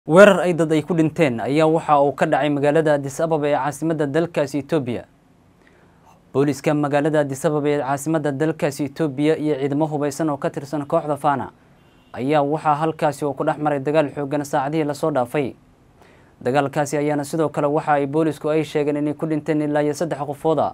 weerar ay dad ay ku dhinteen ayaa waxa uu ka dhacay magaalada adis ababa ee caasimadda dalkaasi etoobiya booliska magaalada adis ababa ee caasimadda dalkaasi etoobiya iyo ciidamo hubeysan oo ka tirsan kooxda fana ayaa waxaa halkaasi uu ku dhex maray dagaal xoogan saacadihii lasoo dhaafay dagaalkaasi ayaana sidoo kale waxa ay boolisku ay sheegeen inay ku dhinteen ilaa iyo saddex qofooda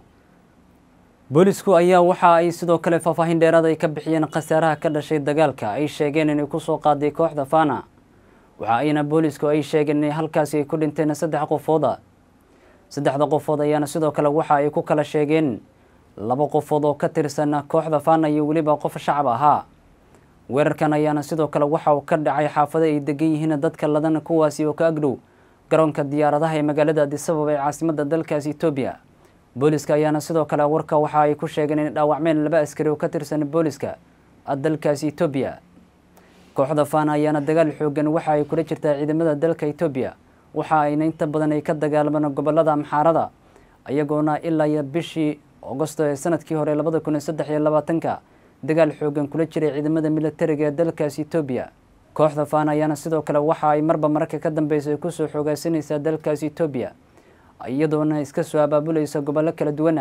boolisku ayaa waxa ay sidoo kale faahfaahin dheeraad ay ka bixiyeen khasaaraha ka dhashay dagaalka ay sheegeen inay kusoo qaaday kooxda fana waxa ayna boolisku ay sheegeen inay halkaasi ay ku dhinteen saddex qofooda saddexda qofood ayaana sidoo kale waxa ay ku kala sheegeen laba qofood oo ka tirsan kooxda fana iyo weliba qof shacab ahaa weerarkan ayaana sidoo kale waxa uu ka dhacay xaafado ay degan yihiin dadka ladan kuwaasi oo ka agdhow garoonka diyaaradaha ee magaalada adis ababa ee caasimadda dalkaasi etoobiya booliska ayaana sidoo kale warka waxa ay ku sheegeen inay dhaawacmeen laba askari oo ka tirsan booliska dalkaasi etoobiya kooxda fana ayaana dagaal xoogan waxa ay kula jirtaa ciidamada dalka etoobiya waxa ayna inta badan ay ka dagaalmaan gobolada amxaarada ayagoona ilaa iyo bishii agosto ee sanadkii hore labada kun iyo saddex iyo labaatanka dagaal xoogan kula jiray ciidamada militariga ee dalkaasi etoobiya kooxda fana ayaana sidoo kale waxa ay marba mararka ka dambeysa ay kusoo xoogaasanaysaa dalkaasi etoobiya iyadoona iska soo abaabulaysa gobollo kala duwana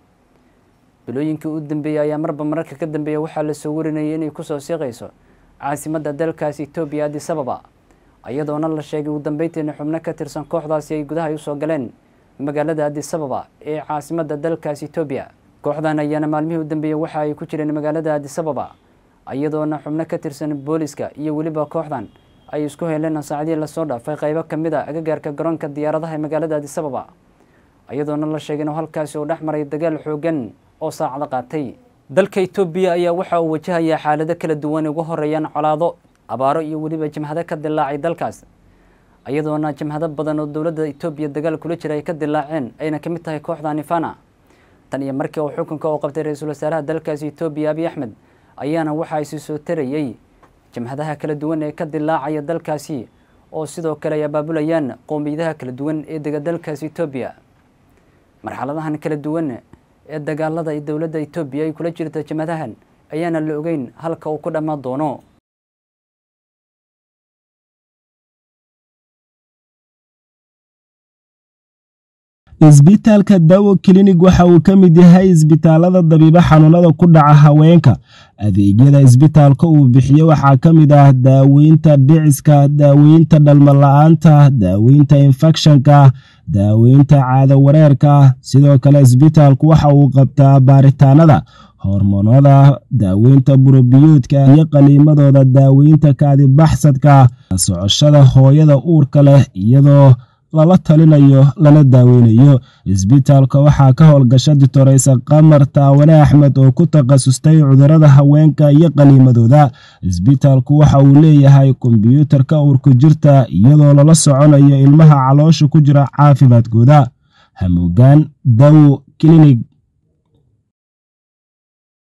bilooyinkii u dambeeyey ayaa marba mararka ka dambeeya waxaa lasoo warinayay inay kusoo siiqayso caasimadda dalkaasi etoobiya adis ababa iyadoona la sheegay ugu dambeyntiina xubno ka tirsan kooxdaasi ay gudaha usoo galeen magaalada adis ababa ee caasimadda dalkaasi etoobiya kooxdan ayaana maalmihii u dambeeyey waxa ay ku jireen magaalada adis ababa iyadoona xubno ka tirsan booliska iyo weliba kooxdan ay isku heleen saacadihii lasoo dhaafay qaybo ka mid a agagaarka garoonka diyaaradaha ee magaalada adis ababa iyadoona la sheegay inuu halkaasi uu dhex maray dagaal xoogan oo saacado qaatay dalka etoobiya ayaa waxa uu wajahayaa xaalado kala duwan ugu horeeyaan colaado abaaro iyo weliba jimhado ka dilaacay dalkaas iyadoona jimhado badan oo dowladda etoobiya dagaal kula jira ay ka dilaaceen ayna ka mid tahay kooxda nifana tan iyo markii uu xukunka uu qabtay ra-iisul wasaaraha dalkaasi etoobiya abiy axmed ayaana waxa ay sii soo tarayey jimhadaha kala duwan ee ka dilaacaya dalkaasi oo sidoo kale ay abaabulayaan qowmiyadaha kala duwan ee dega dalkaasi etoobiya marxaladahan kala duwan ee dagaalada dowladda etoobiya ay kula jirta jimhadahan ayaana la ogeyn halka uu ku dhammaan doono isbitaalka dawo klinig waxa uu ka mid yahay isbitaalada dabiibo xanuunada ku dhaca haweenka adeegyada isbitaalka uu bixiyo waxaa ka mid ah daaweynta dhiciska daaweynta dhalmala-aanta daaweynta infekshanka daaweynta caado wareerka sidoo kale isbitaalku waxa uu qabtaa baaritaanada hormoonada daaweynta burobiyoodka iyo qaliimadooda daaweynta kaadibaxsadka socoshada hooyada uurka leh iyadoo lala talinayo lana daaweynayo isbitaalka waxaa ka howlgasha ditoreysa qamar taawane axmed oo ku takhasustay cudurada haweenka iyo qaniimadooda isbitaalku waxa uu leeyahay kombyuutarka uurku jirta iyadoo lala soconayo ilmaha caloosha ku jira caafimaadkooda hamuugaan dawo klinig